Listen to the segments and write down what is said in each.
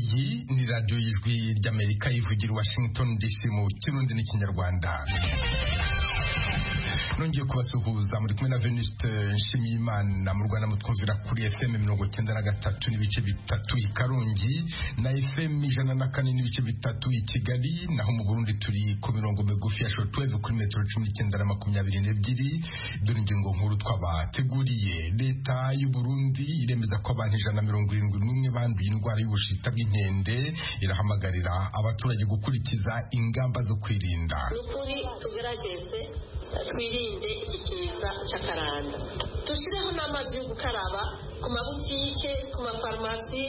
kuri radiyo y'ijwi ry'amerika yivugira i washington dc mu kirundi n'ikinyarwanda nongeye kubasuhuza muri kumwe na veniste nshimiyimana mu rwanda mutwumvira kuri fm mirongo cyenda na gatatu n'ibice bitatu i karongi na fm ijana na kane n'ibice bitatu i kigali naho mu burundi turi ku mirongo migufi ya shortwave kuri metero cumi n'icyenda na makumyabiri n'ebyiri dore ingingo nkuru twabateguriye leta y'u burundi iremeza ko abantu ijana na mirongo irindwi n'umwe banduye indwara y'ubushita bw'inkende irahamagarira abaturage gukurikiza ingamba zo kwirinda ni ukuri tugerageze twirinde iki kiza cy'akaranda dushyireho n'amazi yo gukaraba ku mabutike ku mafarumasi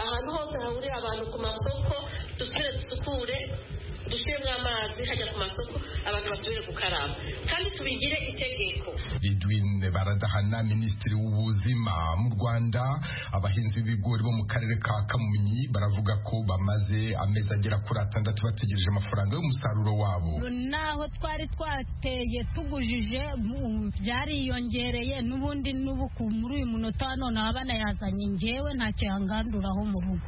ahantu hose hahurira abantu ku masoko dusubire dusukure dushyiremo amazi hajya ku masoko abantu basubire gukaraba kandi tubigire itegeko ridwine baradahana minisitiri w'ubuzima mu rwanda abahinzi b'ibigori bo mu karere ka kamonyi baravuga ko bamaze amezi agera kuri atandatu bategereje amafaranga y'umusaruro wabo naho twari twateye tugujije byariyongereye n'ubundi n'ubu muri uyu munota none aba banayazanye ngewe ntacyo yanganduraho mu rugo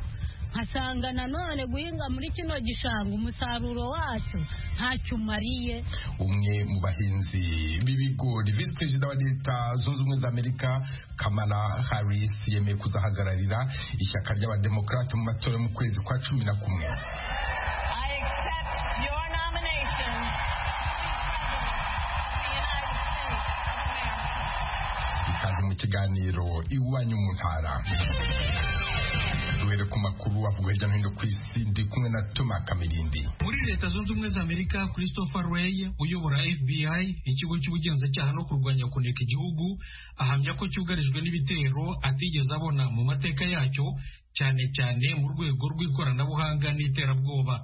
nkasanga nanone guhinga muri kino gishanga umusaruro wacu ntacyo umariye umwe mu bahinzi b'ibigori visi perezida wa leta zunze ubumwe za amerika kamala harris yemeye kuzahagararira ishyaka ry'abademokarate mu matora mu kwezi kwa cumi na kumwe ikaze mu kiganiro iwanyu mu ntara duhere ku makuru avuga hirya no hino ku isi ndi kumwe na Toma Kamirindi muri leta zunze ubumwe za amerika christopher ray uyobora fbi ikigo cy'ubugenzacyaha no kurwanya kuneka igihugu ahamya ko cyugarijwe n'ibitero atigeze abona mu mateka yacyo cyane cyane mu rwego rw'ikoranabuhanga n'iterabwoba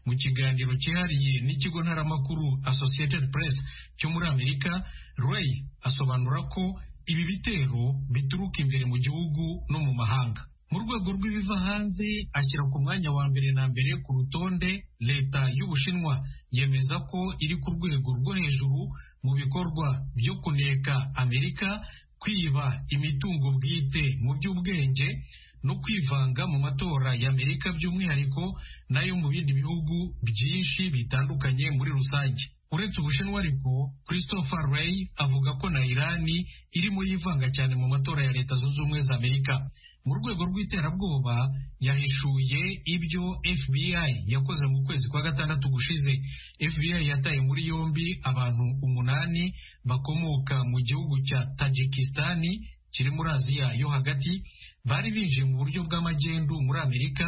mu kiganiro cyihariye n'ikigo ntaramakuru associated press cyo muri amerika ray asobanura ko ibi bitero bituruka imbere mu gihugu no mu mahanga mu rwego rw'ibiva hanze ashyira ku mwanya wa mbere na mbere ku rutonde leta y'ubushinwa yemeza ko iri ku rwego rwo hejuru mu bikorwa byo kuneka amerika kwiba imitungo bwite mu by'ubwenge no kwivanga mu matora y'amerika by'umwihariko n'ayo mu bindi bihugu byinshi bitandukanye muri rusange uretse ubushinwa ariko christopher ray avuga ko na irani irimo yivanga cyane mu matora ya leta zunze ubumwe za amerika mu rwego rw'iterabwoba yahishuye ibyo fbi yakoze mu kwezi kwa gatandatu gushize fbi yataye muri yombi abantu umunani bakomoka mu gihugu cya tajikistani kiri muri aziya yo hagati bari binjiye mu buryo bw'amagendu muri amerika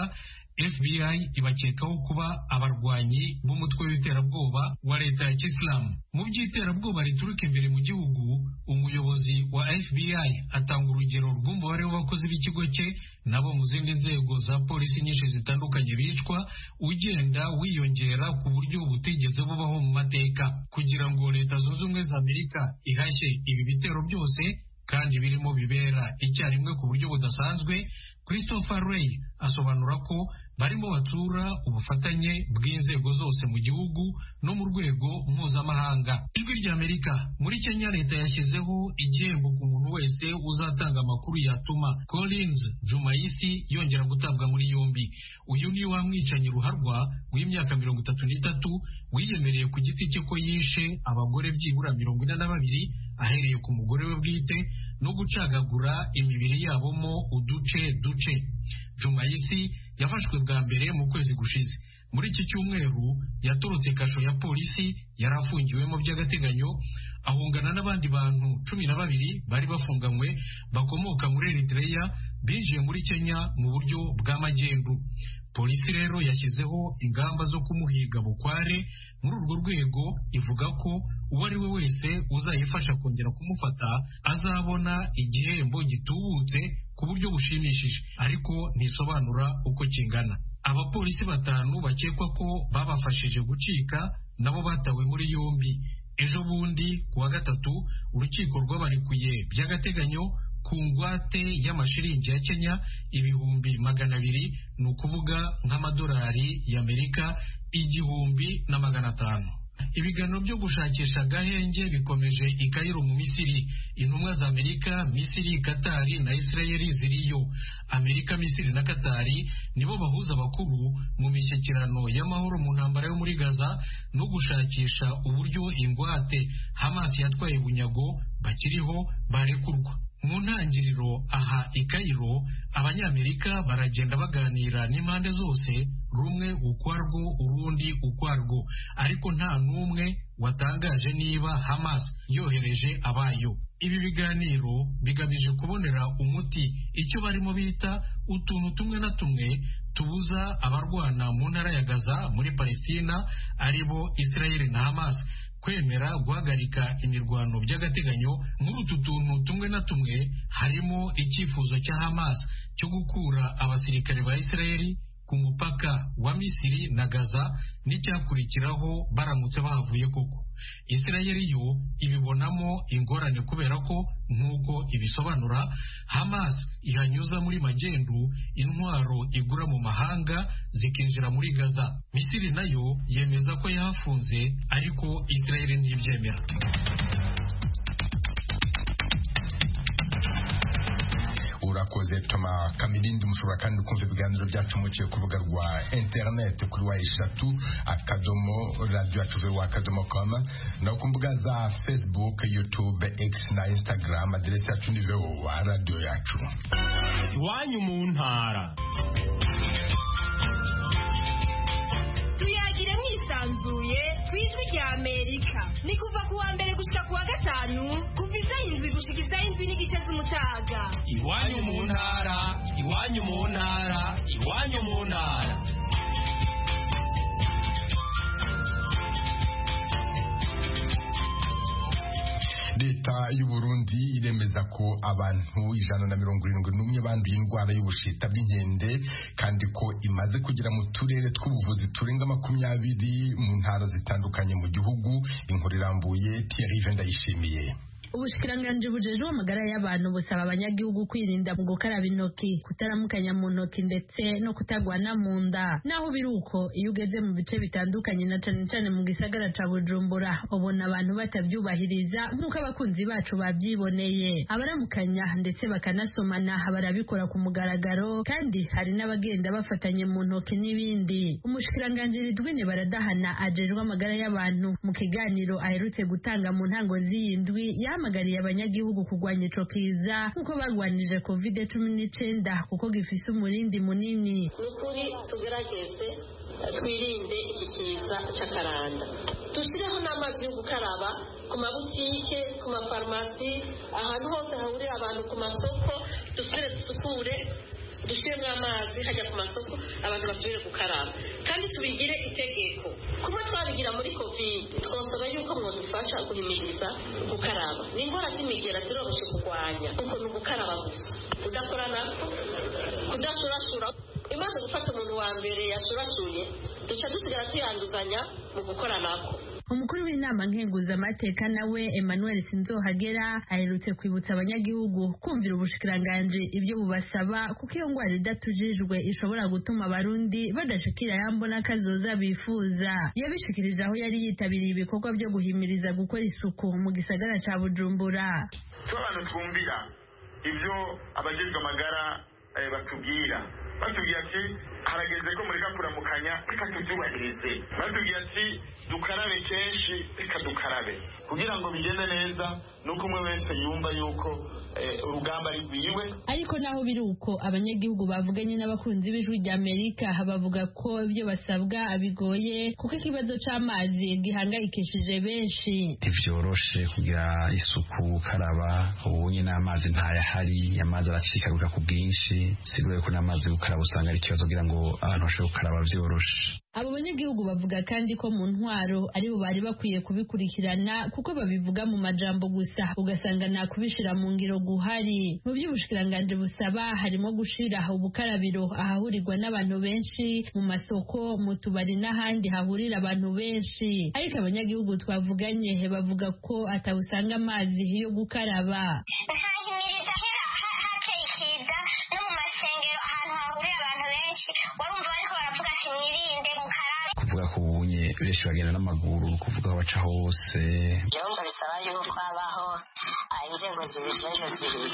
fbi ibakekaho kuba abarwanyi b'umutwe w'iterabwoba wa leta ya kisilamu mu by'iterabwoba rituruka imbere mu gihugu umuyobozi wa fbi atanga urugero rw'umubare w'abakozi b'ikigo cye nabo mu zindi nzego za polisi nyinshi zitandukanye bicwa ugenda wiyongera ku buryo butigeze bubaho mu mateka kugira ngo leta zunze ubumwe za amerika ihashye ibi bitero byose kandi birimo bibera icyarimwe ku buryo budasanzwe christopher ray asobanura ko barimo batura ubufatanye bw'inzego zose mu gihugu no mu rwego mpuzamahanga ijwi ry'amerika muri kenya leta yashyizeho igihembo ku muntu wese uzatanga amakuru yatuma collins jumaisi yongera gutabwa muri yombi uyu ni wa mwicanyi ruharwa w'imyaka mirongo itatu n'itatu wiyemereye ku giti cye ko yishe abagore byibura mirongo ine na babiri ahereye ku mugore we bwite no gucagagura imibiri yabomo uduce duce jumaisi yafashwe bwa mbere mu kwezi gushize muri iki cyumweru yatorotse kasho ya polisi yari afungiwemo by'agateganyo ahungana n'abandi bantu cumi na babiri bari bafunganywe bakomoka muri Eritrea binjiye muri Kenya mu buryo bw'amagendu polisi rero yashyizeho ingamba zo kumuhiga bukware muri urwo rwego ivuga ko uwo ari we wese uzayifasha kongera kumufata azabona igihembo gitubutse ku buryo bushimishije ariko ntisobanura uko kingana abapolisi batanu bakekwa ko babafashije gucika nabo batawe muri yombi ejo bundi ku wa gatatu urukiko rwabarekuye by'agateganyo ku ngwate y'amashiringi ya kenya ibihumbi magana abiri ni ukuvuga nk'amadolari y'amerika igihumbi na magana atanu ibiganiro byo gushakisha agahenge bikomeje i Cairo mu misiri intumwa za amerika misiri katari na isirayeli ziriyo amerika misiri na katari nibo bahuza abakuru mu mishyikirano y'amahoro mu ntambara yo muri gaza no gushakisha uburyo ingwate hamas yatwaye bunyago bakiriho barekurwa mu ntangiriro aha i Cairo abanyamerika baragenda baganira n'impande zose rumwe ukwarwo urundi ukwarwo ariko nta n'umwe watangaje niba Hamas yohereje abayo ibi biganiro bigamije kubonera umuti icyo barimo bita utuntu tumwe na tumwe tubuza abarwana mu ntara ya Gaza muri Palestina aribo Israel na Hamas kwemera guhagarika imirwano by'agateganyo muri utu tuntu tumwe na tumwe harimo icyifuzo cya Hamas cyo gukura abasirikare ba Israeli ku mupaka wa Misiri na Gaza n'icyakurikiraho baramutse bahavuye koko Israeli yo ibibonamo ingorane kubera ko nk'uko ibisobanura Hamas ihanyuza muri magendu intwaro igura mu mahanga zikinjira muri Gaza Misiri nayo yemeza ko yahafunze ariko Israeli ntibyemera urakoze toma kamirindi mushobora kandi kumva ibiganiro byacu muciye ku rubuga rwa interineti kuri wa eshatu akadomo radiyo atuve wa akadomo koma no ku mbuga za facebook youtube x na instagram aderesi yacu ni voa radiyo yacu iwanyu mu ntara tuyagire mwisanzuye ku ijwi rya amerika ni kuva ku wa mbere gushika ku wa gatanu kuva izaha indwi gushika izaha indwi n'igice z'umutaga iwanyu mu ntara iwanyu mu ntara iwanyu mu ntara leta y'uburundi iremeza ko abantu ijana na mirongo irindwi n'umwe banduye indwara y'ubushita bw'inkende kandi ko imaze kugera mu turere tw'ubuvuzi turenga makumyabiri mu ntara zitandukanye mu gihugu inkuru irambuye tiarive ndayishimiye ubushikiranganje bujejwe amagara y'abantu busaba abanyagihugu kwirinda mu gukaraba intoki kutaramukanya mu ntoki ndetse no kutagwana mu nda naho biri uko iyo ugeze mu bice bitandukanye na cane cane mu gisagara ca bujumbura ubona abantu batavyubahiriza nk'uko abakunzi bacu bavyiboneye abaramukanya ndetse bakanasomana barabikora ku mugaragaro kandi hari n'abagenda bafatanye mu ntoki n'ibindi umushikiranganje ridwine baradahana ajejwe amagara y'abantu mu kiganiro aherutse gutanga mu ntango z'iyi ndwi yama bahamagariye abanyagihugu kurwanya ico kiza nk'uko barwanije covid cumi n'icenda kuko gifise umurindi munini ni ukuri tugerageze twirinde iki kiza cy'akaranda dushyireho n'amazi yo gukaraba ku mabutike ku mafarumasi ahantu hose hahurira abantu ku masoko dusubire dusukure dushyiremo amazi hajya ku masoko abantu basubire gukaraba kandi tubigire itegeko kuba twabigira muri kovide twasaba yuko mwadufasha guhimiriza gukaraba ni indwara z'imigera ziroroshye kurwanya kuko ni ugukaraba gusa udakora nako kudashurashura imaze gufata umuntu wa mbere yashurashuye duca dusigara tuyanduzanya mu gukora nako umukuru w'inama nkenguzamateka nawe emmanuel sinzohagera aherutse kwibutsa abanyagihugu kumvira ubushikiranganje ibyo bubasaba kuko iyo ndwara idatujijwe ishobora gutuma abarundi badashikira yambo n'akazoza bifuza yabishikirije aho yari yitabiriye ibikorwa byo guhimiriza gukora isuku mu gisagara ca bujumbura abantu twumvira ibyo abagezwe amagara batubwira batubwira ati harageze ko mureka kuramukanya reka tubyubahirize batubwira ati dukarabe kenshi reka dukarabe kugira ngo bigende neza nuko umwe wese yumva yuko urugamba rwiwe ariko naho biri uko abanyagihugu bavuganye n'abakunzi b'ijwi rya amerika bavuga ko ibyo basabwa bigoye kuko ikibazo cy'amazi gihangayikishije benshi ntivyoroshe kugira isuku gukaraba ubunye n'amazi ntayahari amazi aracikaruka ku bwinshi sigure ko n'amazi gukaraba usanga ari ikibazo kugira ngo abantu bashobore gukaraba vyoroshe abo banyagihugu bavuga kandi ko mu ntwaro aribo bari bakwiye kubikurikirana kuko babivuga mu majambo gusa ugasanga nta kubishira mu ngiro guhari mu by'ubushikiranganje busaba harimo gushira ubukarabiro ahahurirwa n'abantu benshi mu masoko mu tubari n'ahandi hahurira abantu benshi ariko abanyagihugu twavuganye bavuga ko atawusanga amazi yo gukaraba kuvuga ko ubunye benshi bagenda n'amaguru ni ukuvuga baca hose igihugu bisaba yuko habaho inzego zibijejwe zibiri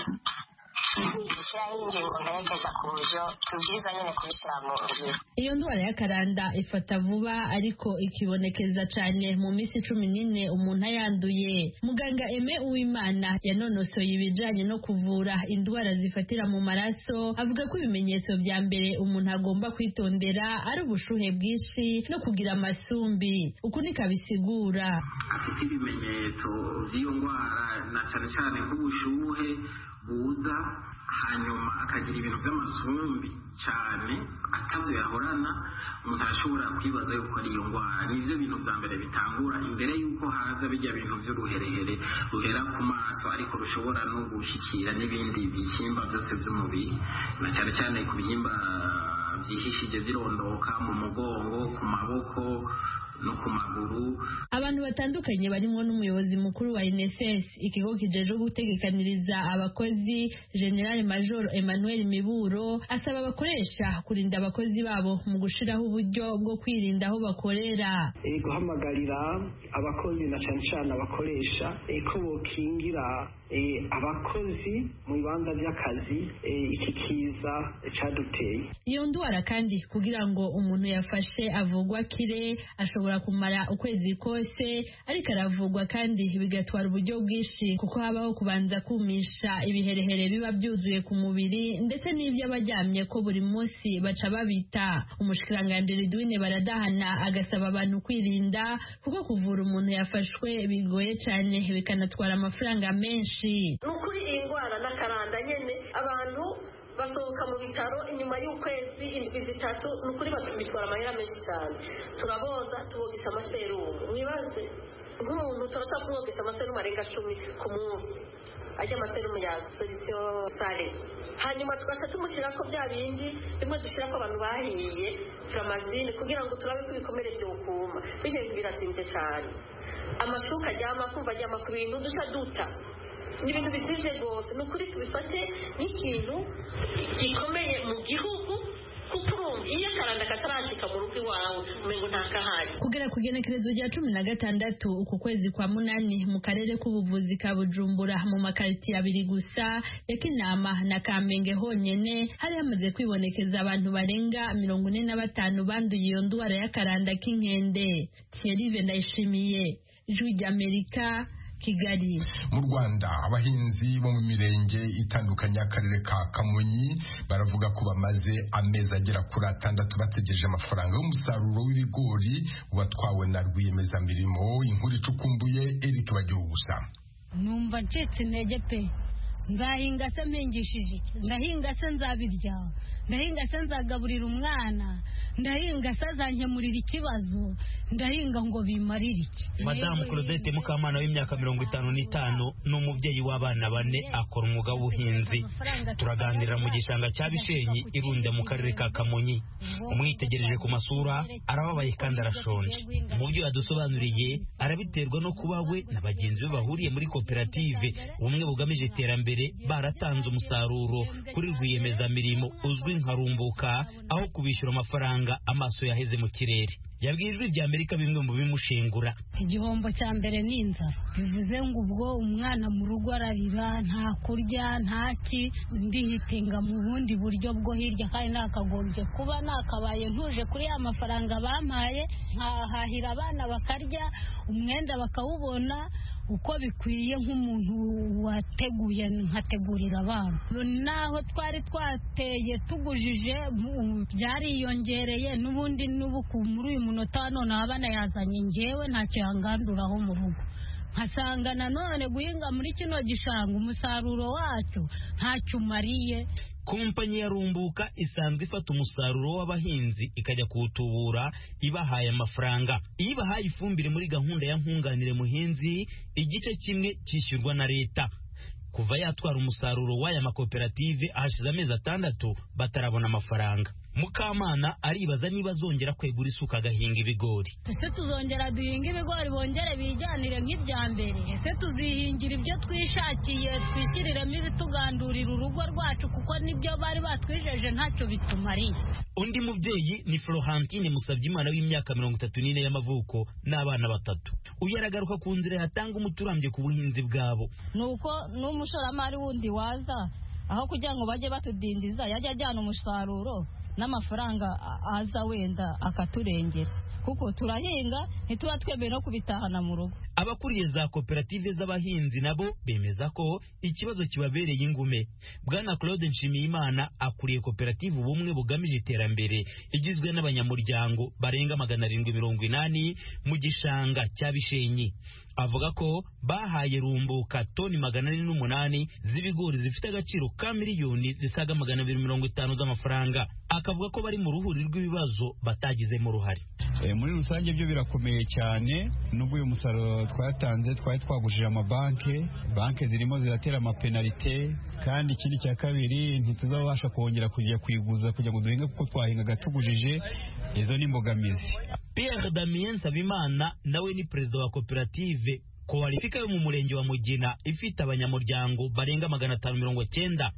gushyiraho ingingo nterekeza ku buryo tubwiza nyine kubishyira mu ngiro iyo ndwara y'akaranda ifata vuba ariko ikibonekeza cyane mu minsi cumi n'ine umuntu ayanduye muganga eme uwimana yanonosoye ibijyanye no kuvura indwara zifatira mu maraso avuga ko ibimenyetso bya mbere umuntu agomba kwitondera ari ubushuhe bwinshi no kugira amasumbi uku niko abisigura ibimenyetso by'iyo ndwara na cyane cyane nk'ubushuhe buza hanyuma akagira ibintu by'amasumbi cyane atabyo yahorana umuntu arashobora kwibaza yuko ari iyo ndwara nibyo bintu bya mbere bitangura imbere y'uko haza bijya bintu by'uruherehere ruhera ku maso ariko rushobora no gushyikira n'ibindi bihimba byose by'umubiri na cyane cyane ku bihimba byihishije birondoka mu mugongo ku maboko no ku maguru abantu batandukanye barimo n'umuyobozi mukuru wa NSS ikigo kijeje gutegekaniriza abakozi General Major Emmanuel Miburo asaba abakoresha kurinda abakozi babo mu gushiraho uburyo bwo kwirinda aho bakorera e guhamagarira abakozi na cyane cyane abakoresha e ko bokingira e abakozi mu bibanza by'akazi iki kiza caduteye iyo ndwara kandi kugira ngo umuntu yafashe avugwa kire ashobora ashobora kumara ukwezi kose ariko aravugwa kandi bigatwara uburyo bwinshi kuko habaho kubanza kumisha ibiherehere biba byuzuye ku mubiri ndetse n'ibyo abaryamye ko buri munsi baca babita umushikiranganji duwine baradahana agasaba abantu kwirinda kuko kuvura umuntu yafashwe bigoye cyane bikanatwara amafaranga menshi ni ukuri iyi ndwara n'akaranda nyine abantu basohoka mu bitaro inyuma y'ukwezi indwi zitatu ni ukuri bitwara amahera menshi cyane turaboza tubogesha amaserumu mwibaze nk'umuntu turashaka kumwogesha amaserumu arenga cumi ku munsi ajya amaserumu ya solisiyo sare hanyuma tugaca tumushyira ko bya bindi bimwe dushyira ko abantu bahiye turamazine kugira ngo turabe ko ibikomere byokuma bityo biratinze cyane amashuka ajyama kumva ajyama ku bintu duca duta ni ibintu bisije rwose ni ukuri tubifate nk'ikintu gikomeye mu gihugu kuko iyo akaranda katarangika mu rugo iwawe umengo ntakahari kugera ku genekerezo rya cumi na gatandatu uku kwezi kwa munani mu karere k'ubuvuzi ka bujumbura mu makaritsiye abiri gusa ya kinama na kamenge honyene hari hamaze kwibonekeza abantu barenga mirongo ine na batanu banduye iyo ndwara y'akaranda k'inkende thierry vendayishimiye ijwi ry'amerika kigali mu rwanda abahinzi bo mu mirenge itandukanye y'akarere ka kamonyi baravuga ko bamaze amezi agera kuri atandatu bategereje amafaranga y'umusaruro w'ibigori ubatwawe na rwiyemezamirimo inkuru icukumbuye eric bagira gusa numva ncitse intege pe nzahinga se mpingishije iki ndahinga se nzabirya ndahinga se nzagaburira umwana ndahinga se azankemurira ikibazo ndahinga ngo bimarire iki madamu claudette mukamana w'imyaka mirongo itanu n'itanu ni umubyeyi w'abana bane akora umwuga w'ubuhinzi turaganirira mu gishanga cya bishenyi irunde mu karere ka kamonyi umwitegereje ku masura arababaye kandi arashonje mu byo yadusobanuriye arabiterwa no kuba we na bagenzi be bahuriye muri koperative ubumwe bugamije iterambere baratanze umusaruro kuri rwiyemezamirimo uzwi nka rumbuka aho kubishyura amafaranga amaso yaheze mu kirere yabwiye ijwi rya amerika bimwe mu bimushengura igihombo cya mbere ni inzara bivuze ngo ubwo umwana mu rugo ararira nta kurya nta ki ndihitinga mu bundi buryo bwo hirya kandi nakagombye kuba nakabaye ntuje kuri ya mafaranga bampaye nkahahira abana bakarya umwenda bakawubona uko bikwiye nk'umuntu wateguye nkategurira abana naho twari twateye tugujije byariyongereye n'ubundi n'ubu muri uyu munota wa none abana yazanye ngewe ntacyo yanganduraho mu rugo nkasanga nanone guhinga muri kino gishanga umusaruro wacyo ntacyo umariye kompanyi ya rumbuka isanzwe ifata umusaruro w'abahinzi ikajya kuwutubura ibahaye amafaranga iyo ibahaye ifumbire muri gahunda ya nkunganire muhinzi igice kimwe cyishyurwa na leta kuva yatwara umusaruro w'aya makoperative ahashize amezi atandatu batarabona amafaranga mukamana aribaza niba azongera kwegura isuka agahinga ibigori ese tuzongera duhinge ibigori bongere bijyanire nk'ibya mbere ese tuzihingira ibyo twishakiye twishyirire ibitugandurira urugo rwacu kuko nibyo bari batwijeje ntacyo bitumariye undi mubyeyi ni florentine musabyimana w'imyaka mirongo itatu n'ine y'amavuko n'abana batatu uyu aragaruka ku nzira yatanga umuturambye ku buhinzi bwabo ni uko n'umushoramari wundi waza aho kugira ngo bajye batudindiza yajya ajyana umusaruro n'amafaranga aza wenda akaturengera kuko turahinga ntituba twemeye no kubitahana mu rugo abakuriye za koperative z'abahinzi nabo bemeza ko ikibazo kibabereye ingume bwana claude nshimiyimana akuriye koperative ubumwe bugamije iterambere igizwe n'abanyamuryango barenga magana arindwi mirongo inani mu gishanga cya bishenyi avuga ko bahaye rumbuka toni magana ane n'umunani z'ibigori zifite agaciro ka miliyoni zisaga magana abiri mirongo itanu z'amafaranga akavuga ko bari mu ruhuri rw'ibibazo batagizemo uruhare muri rusange byo birakomeye cyane nubwo uyu musaruro twatanze twari twagujije amabanke banke zirimo ziratera amapenalite kandi ikindi cya kabiri ntituzabasha kongera kujya kwiguza kugira ngo duhinge kuko twahingaga tugujije izo ni imbogamizi Pierre Damien Sabimana nawe ni perezida wa koperative koalifika yo mu murenge wa Mugina ifite abanyamuryango barenga magana atanu mirongo cyenda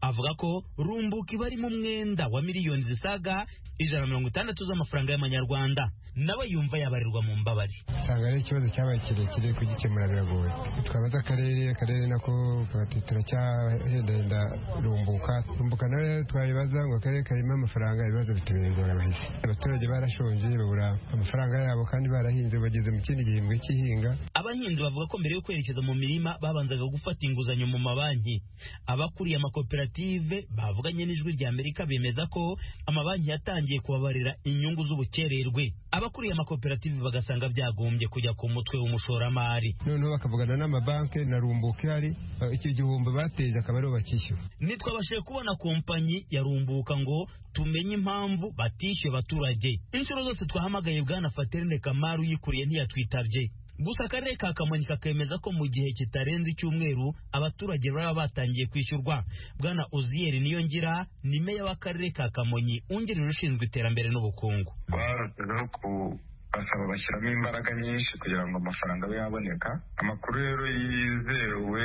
avuga ko rumbuka iba ari mu mwenda wa miliyoni zisaga ijana na mirongo itandatu z'amafaranga y'amanyarwanda nawe yumva yabarirwa mu mbabari usanga ari ikibazo cyabaye kirekire kugikemura biragoye twabaza akarere akarere nako kabati turacyahendahenda rumbuka rumbuka nawe twayibaza ngo akarere karimo amafaranga ibibazo bitubera abahizi abaturage barashonje babura amafaranga yabo kandi barahinze bageze mu kindi gihembwe cy'ihinga abahinzi bavuga ko mbere yo kwerekeza mu mirima babanzaga gufata inguzanyo mu mabanki abakuriye amakoperative bavuganye n'ijwi rya Amerika bemeza ko amabanki yatangiye kubabarira inyungu z'ubukererwe abakuriye amakoperative bagasanga byagombye kujya ku mutwe w'umushoramari noneho bakavugana n'amabanki na rumbuka ihari icyo gihombo bateje akaba aribo bakishyura ntitwabashije kubona kompanyi ya rumbuka ngo tumenye impamvu batishyuye abaturage inshuro zose twahamagaye bwana Faterine Kamaru yikuriye ntiyatwitabye gusa akarere ka kamonyi kakemeza ko mu gihe kitarenze icyumweru abaturage baba batangiye kwishyurwa bwana uziyeri niyo ngira ni meya w'akarere ka kamonyi wungirije ushinzwe iterambere n'ubukungu barushijeho kubasaba bashyiramo imbaraga nyinshi kugira ngo amafaranga abe yaboneka amakuru rero yizewe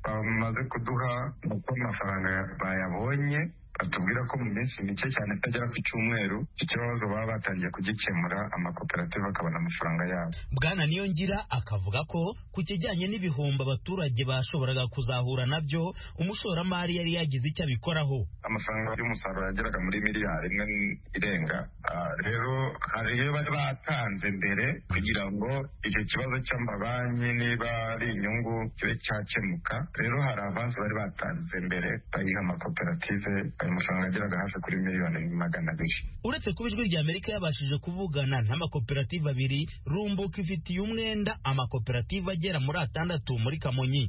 bamaze kuduha ni uko amafaranga bayabonye batubwira ko mu minsi mike cyane itagera ku cyumweru ikibazo baba batangiye kugikemura amakoperative akabona amafaranga yabo bwana niyo ngira akavuga ko ku kijyanye n'ibihombo abaturage bashoboraga kuzahura nabyo umushoramari yari yagize icyo abikoraho amafaranga y'umusaruro yageraga muri miliyari imwe irenga rero hari iyo bari batanze mbere kugira ngo icyo kibazo cy'amabanki niba ari inyungu kibe cyakemuka rero hari avansi bari batanze mbere bayiha amakoperative amafaranga ageraga hafi kuri miliyoni magana abiri uretse kuba ijwi rya amerika yabashije kuvugana n'amakoperative abiri rumbuka ifitiye umwenda amakoperative agera muri atandatu muri kamonyi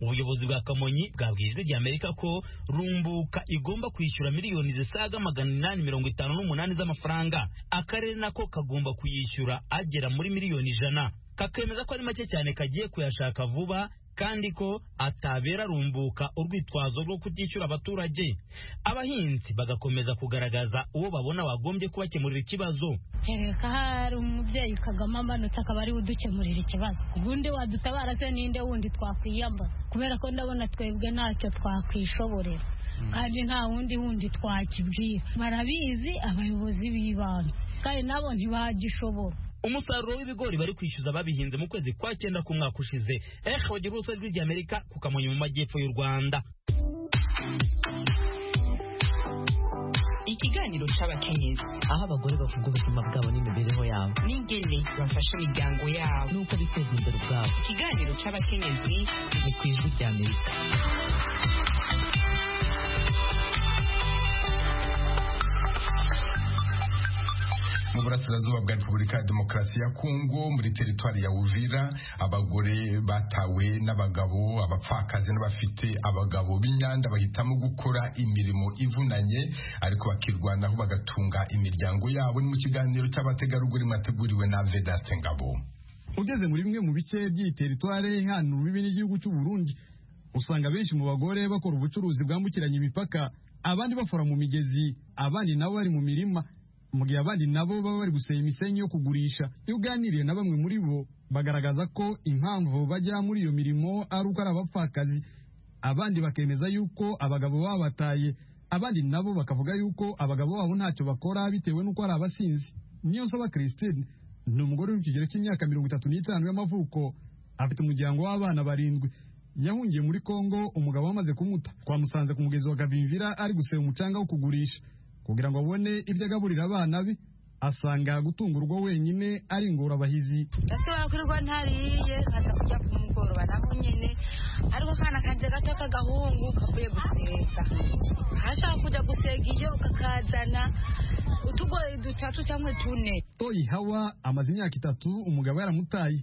ubuyobozi bwa kamonyi bwabwiye ijwi rya amerika ko rumbuka igomba kwishyura miliyoni zisaga magana inani mirongo itanu n'umunani z'amafaranga akarere nako kagomba kuyishyura agera muri miliyoni ijana kakemeza ko ari make cyane kagiye kuyashaka vuba kandi ko atabera rumbuka urwitwazo rwo kutishyura abaturage abahinzi bagakomeza kugaragaza uwo babona wagombye kubakemurira ikibazo kereka hari umubyeyi kagame amanutse akaba ariwe udukemurira ikibazo ubundi wadutabara se ninde wundi twakwiyambaza kubera ko ndabona twebwe ntacyo twakwishoborera kandi nta wundi wundi twakibwira barabizi abayobozi b'ibanze kandi nabo ntibagishobora umusaruro w'ibigori bari kwishyuza babihinze mu kwezi kwa cyenda k'umwaka ushize ehe wagira uruhusa rw'iry'amerika ku kamonyi mu majyepfo y'u rwanda ikiganiro cy'abakenyezi aho abagore bavuga ubuzima bwabo n'imibereho yabo n'ingene bafasha imiryango yabo n'uko biteza imbere ubwabo ikiganiro cy'abakenyezi ni ku ijwi ry'amerika mu burasirazuba bwa repubulika ya demokarasi ya kongo muri teritwari ya uvira abagore batawe n'abagabo abapfakazi n'abafite abagabo b'inyanda bahitamo gukora imirimo ivunanye ariko bakirwanaho bagatunga imiryango yabo ni mu kiganiro cy'abategarugori mwateguriwe na vedaste ngabo ugeze muri bimwe mu bice by'iyi teritwari ihanura imbibi n'igihugu cy'u Burundi usanga benshi mu bagore bakora ubucuruzi bwambukiranya imipaka abandi bafora mu migezi abandi nabo bari mu mirima mu gihe abandi nabo baba bari gusenya imisenyi yo kugurisha iyo uganiriye na bamwe muri bo bagaragaza ko impamvu bajya muri iyo mirimo ari uko ari abapfakazi abandi bakemeza yuko abagabo babataye abandi nabo bakavuga yuko abagabo babo ntacyo bakora bitewe n'uko ari abasinzi niyo nsaba christine ni umugore uri mu kigero cy'imyaka mirongo itatu n'itanu y'amavuko afite umuryango w'abana barindwi yahungiye muri kongo umugabo wamaze kumuta twamusanze ku mugezi wa gavimvira ari guseba umucanga wo kugurisha kugira ngo abone ibyo agaburira abana be asanga gutungurwa wenyine ari ingorabahizi ese wakwirwa ntariye nkaza kujya kumugoroba naho nyine ariko akana kanjye gato k'agahungu kavuye gusega kashaka kujya gusega iyo kakazana utugoye dutatu cyangwa tune toyi hawa amaze imyaka itatu umugabo yaramutaye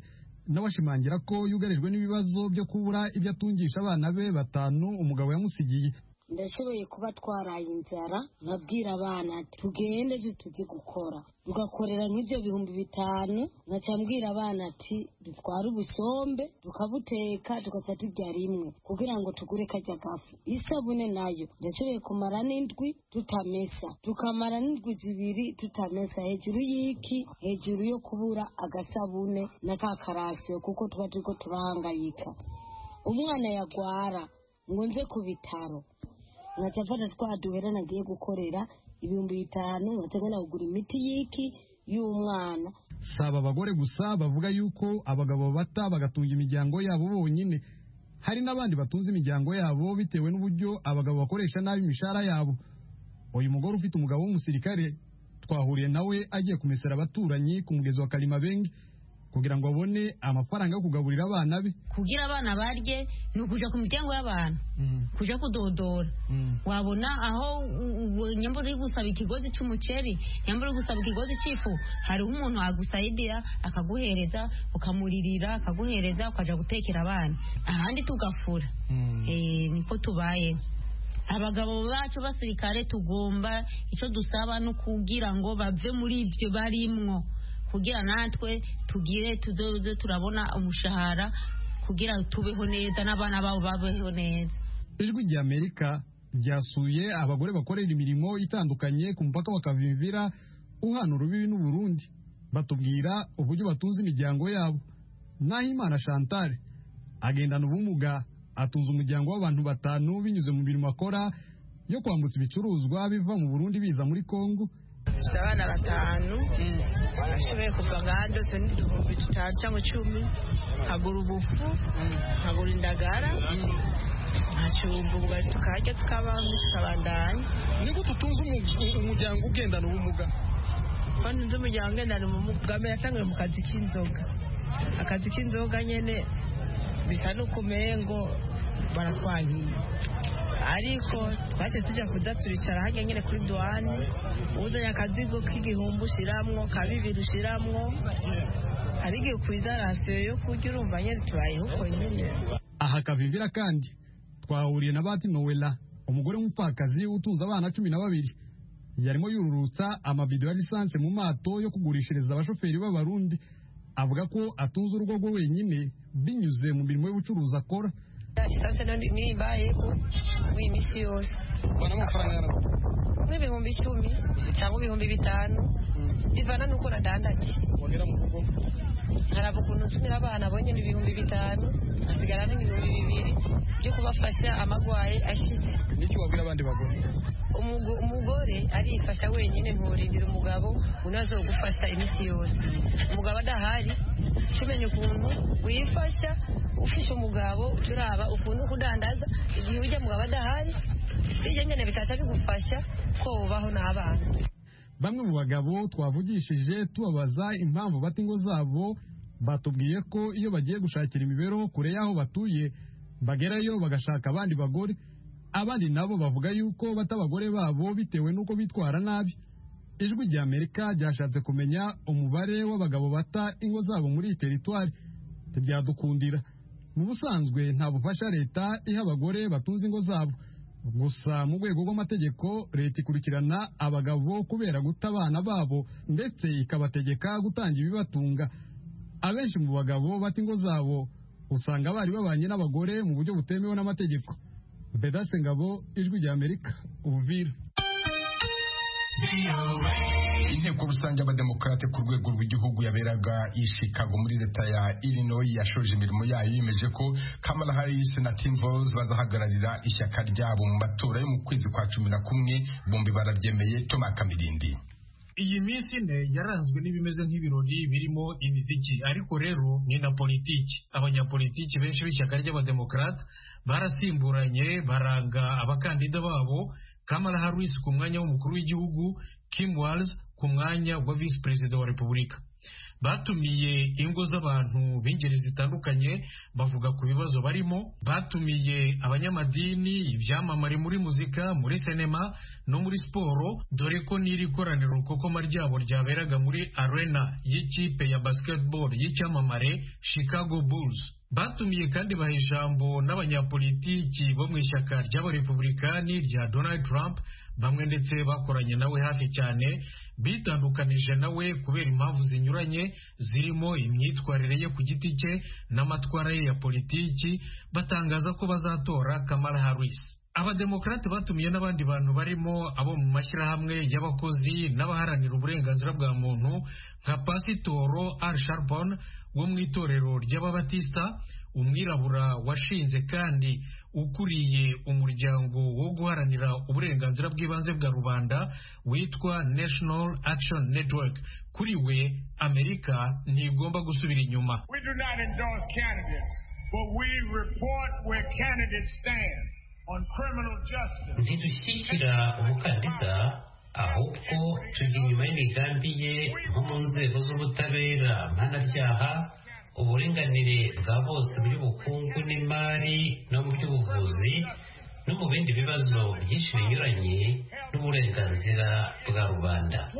nawe ashimangira ko yugarijwe n'ibibazo byo kubura ibyo atungisha abana be batanu umugabo yamusigiye ndashoboye kuba twaraye inzara nkabwira abana ati tugende ejo tujye gukora tugakorera nk'ibyo bihumbi bitanu nkacambwira abana ati dutware ubusombe tukabuteka tugaca turya rimwe kugira ngo tugure kajya gafu isabune nayo ndashoboye kumara n'indwi tutamesa tukamara n'indwi zibiri tutamesa hejuru y'iki hejuru yo kubura agasabune na ka karasiyo kuko tuba turiko turahangayika umwana yagwara ngo nze ku bitaro nkajya mfata twa duhera nagiye gukorera ibihumbi bitanu nkajya ngana kugura imiti y'iki y'umwana saba abagore gusa bavuga yuko abagabo bata bagatunga imiryango yabo bonyine hari n'abandi batunze imiryango yabo bitewe n'uburyo abagabo bakoresha nabi imishahara yabo uyu mugore ufite umugabo w'umusirikare twahuriye nawe agiye kumesera abaturanyi ku mugezi wa karimabenge kugira ngo abone amafaranga yo kugaburira abana be kugira abana barye ni ukuja ku miryango y'abantu kuja kudodora wabona aho u- u- nyambura uri gusaba ikigozi cy'umuceri nyambura uri gusaba ikigozi cy'ifu hariho umuntu agusayidira akaguhereza ukamuririra akaguhereza ukaja gutekera abana ahandi tugafura Eh, niko tubayeho abagabo bacu basirikare tugomba icyo dusaba no kugira ngo bave muri ibyo barimwo kugira natwe tugire tuzoze turabona umushahara kugira tubeho neza n'abana babo babeho neza ijwi ry'amerika ryasuye abagore bakorera imirimo itandukanye ku mupaka wa kavimvira uhana urubibi n'uburundi batubwira uburyo batunze imiryango yabo nahimana chantal agendana ubumuga atunze umuryango w'abantu batanu binyuze mu mirimo akora yo kwambutsa ibicuruzwa biva mu burundi biza muri kongo dufite abana batanu bashoboye kuva ngaha ndose n'uduhumbi dutanu cyangwa icumi nkagura ubufu nkagura indagara nkacumba ubugari tukarya tukabaho ndetse tukabandanya ni gute utunze umuryango ugendana ubumuga kandi nzi umuryango ugendana ubumuga bwa mbere yatangiye mu kazi k'inzoga akazi k'inzoga nyine bisa n'ukumengo baratwahiye ariko twaje tujya kuza turicara hajya nyine kuri duwani uzanye akazigo k'igihumbi ushiramwo ka bibiri ushiramwo hari igihe ukwiza rasiyo yo kurya urumva nyine tubayeho uko nyine aha kavimvira kandi twahuriye na bati nowela umugore w'umupfakazi utunze abana cumi na babiri yarimo yururutsa amabido ya lisansi mu mato yo kugurishiriza abashoferi b'abarundi avuga ko atunze urugo rwe wenyine binyuze mu mirimo y'ubucuruzi akora lisansi nimbayeho iminsi yose nk'ibihumbi icumi cyangwa ibihumbi bitanu bivana n'uko nadandaje nkaraba ukuntu nsumira abana bo nyine ibihumbi bitanu hasigara n'ibihumbi bibiri byo kubafasha amagwaye ashize nicyo wabwira abandi bagore Umugo- umugore arifasha wenyine nturindira umugabo unazo gufasha iminsi yose umugabo adahari tumenya ukuntu wifasha ufisha umugabo turaba ukuntu kudandaza igihe ujya mugabo adahari ibyo nyine bitaca bigufasha ko ubaho n'abana bamwe mu bagabo twavugishije tubabaza impamvu bata ingo zabo batubwiye ko iyo bagiye gushakira imibereho kure y'aho batuye bagerayo bagashaka abandi bagore abandi nabo bavuga yuko bata abagore babo bitewe n'uko bitwara nabi ijwi ry'amerika ryashatse kumenya umubare w'abagabo bata ingo zabo muri iyi teritwari ntibyadukundira mu busanzwe nta bufasha leta iha abagore batunze ingo zabo gusa mu rwego rw'amategeko leta ikurikirana abagabo kubera guta abana babo ndetse ikabategeka gutanga ibibatunga abenshi mu bagabo bata ingo zabo usanga bari babanye n'abagore mu buryo butemewe n'amategeko bedase ngabo ijwi ry'amerika ubuvira inteko rusange y'abademokarate ku rwego rw'igihugu yaberaga i chicago muri leta ya illinois yashoje imirimo yayo yemeje ko kamala harris na tim Walz bazahagararira ishyaka ryabo mu matora yo mu kwezi kwa cumi na kumwe bombi barabyemeye toma kamirindi iyi minsi ine yaranzwe n'ibimeze nk'ibirori birimo imiziki ariko rero ni na politiki abanyapolitiki benshi b'ishyaka ry'abademokarate barasimburanye baranga abakandida babo kamala harris ku mwanya w'umukuru w'igihugu kim Walz ku mwanya wa visi perezida wa repubulika batumiye ingo z'abantu b'ingeri zitandukanye bavuga ku bibazo barimo batumiye abanyamadini ibyamamare muri muzika muri sinema no muri siporo dore ko n'iri koraniro rukokoma ryabo ryaberaga muri arena y'ikipe ya basketball y'icyamamare chicago bulls batumiye kandi baha ijambo n'abanyapolitiki bo mu ishyaka ry'abarepublikani rya donald trump bamwe ndetse bakoranye nawe hafi cyane bitandukanije nawe kubera impamvu zinyuranye zirimo imyitwarire ye ku giti cye n'amatwara ye ya politiki batangaza ko bazatora kamala harris abademokarate batumiye n'abandi bantu barimo abo mu mashyirahamwe y'abakozi n'abaharanira uburenganzira bwa muntu nka pasitoro al sharbon wo mu itorero ry'ababatista umwirabura washinze kandi ukuriye umuryango wo guharanira uburenganzira bw'ibanze bwa rubanda witwa national action network kuri we amerika ntigomba gusubira inyuma We do not endorse candidates, but we report where candidates stand on criminal justice. ntidushyigikira umukandida ahubwo tujya inyuma y'imigambi ye nko mu nzego z'ubutabera mpanabyaha uburinganire bwa bose muri bukungu n'imari no mu by'ubuvuzi no mu bindi bibazo byinshi binyuranye n'uburenganzira bwa rubanda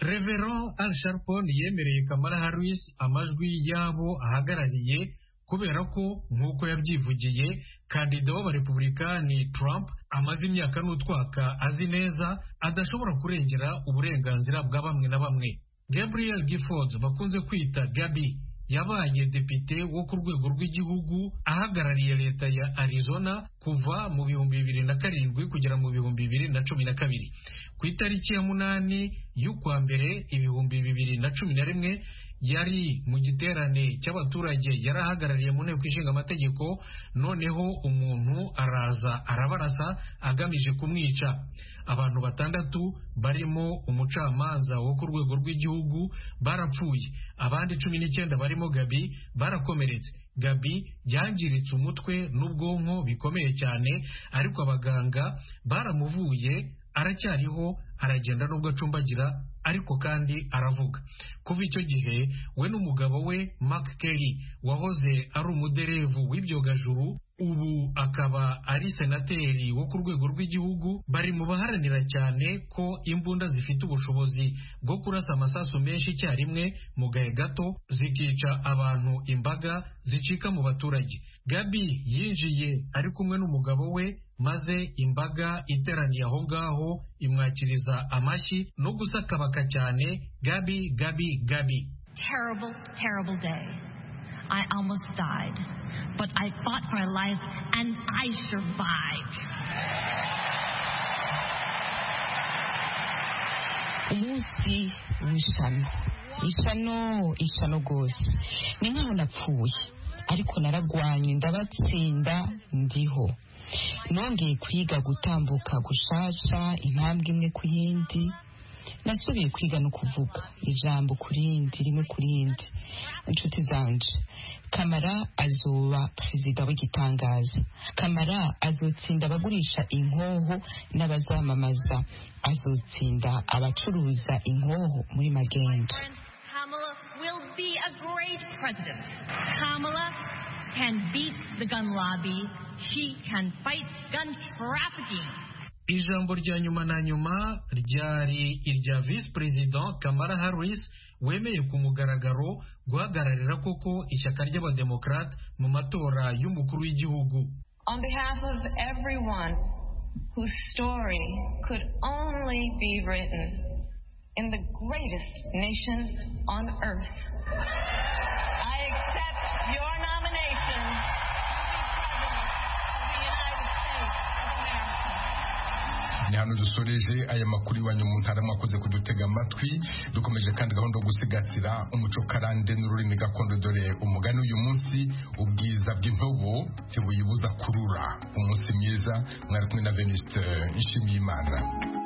reveron al sharpon yemereye kamara harris amajwi y'abo ahagarariye kubera ko nk'uko yabyivugiye kandida w'abarepublikani trump amaze imyaka n'utwaka azi neza adashobora kurengera uburenganzira bwa bamwe na bamwe gabriel giffords bakunze kwita gabi yabaye depite wo ku rwego rw'igihugu ahagarariye leta ya arizona kuva mu bihumbi bibiri na karindwi kugera mu bihumbi bibiri na cumi na kabiri ku itariki ya munani y'ukwa mbere ibihumbi bibiri na cumi na rimwe yari mu giterane cy'abaturage yari ahagarariye mu nteko ishinga amategeko noneho umuntu araza arabarasa agamije kumwica abantu batandatu barimo umucamanza wo ku rwego rw'igihugu barapfuye abandi cumi n'icyenda barimo gabi barakomeretse gabi yangiritse umutwe n'ubwonko bikomeye cyane ariko abaganga baramuvuye aracyariho aragenda nubwo acumbagira ariko kandi aravuga kuva icyo gihe we n'umugabo we Mark Kelly wahoze ari umuderevu w'ibyogajuru ubu akaba ari senateri wo ku rwego rw'igihugu bari mu baharanira cyane ko imbunda zifite ubushobozi bwo kurasa amasasu menshi icyarimwe mu gahe gato zikica abantu imbaga zicika mu baturage gabi yinjiye ari kumwe n'umugabo we maze imbaga iteraniye aho ngaho imwakiriza amashyi no gusakabaka cyane gabi gabi gabi terrible, terrible day. I almost died, but I fought for life and I survived. umunsi w'ishano ishano ishano rwose ni nk'aho napfuye ariko naragwanye ndabatsinda ndiho nongeye kwiga gutambuka gushasha intambwe imwe ku yindi nasubiye kwiga no kuvuga ijambo ku rindi rimwe ku rindi inshuti zanje kamara azuba perezida w'igitangaza kamara azotsinda abagurisha inkoho n'abazamamaza azotsinda abacuruza inkoho muri magenda Kamala will be a great president. Kamala can beat the gun lobby. She can fight gun trafficking. ijambo rya nyuma na nyuma ryari irya visi perezida kamara harris wemeye ku mugaragaro guhagararira koko ishyaka ry'abademokarate mu matora y'umukuru w'igihugu On behalf of everyone whose story could only be written in the greatest nation on earth, I accept your nomination. to be President of the United States of America. hano dusoreje aya makuru iwanyu mu ntara mwakoze kudutega amatwi dukomeje kandi gahunda yo gusigasira umuco karande n'ururimi gakondo dore umugani uyu munsi ubwiza bw'intobo ntibuyibuza kurura umunsi mwiza mwari kumwe na veniste nshimiyimana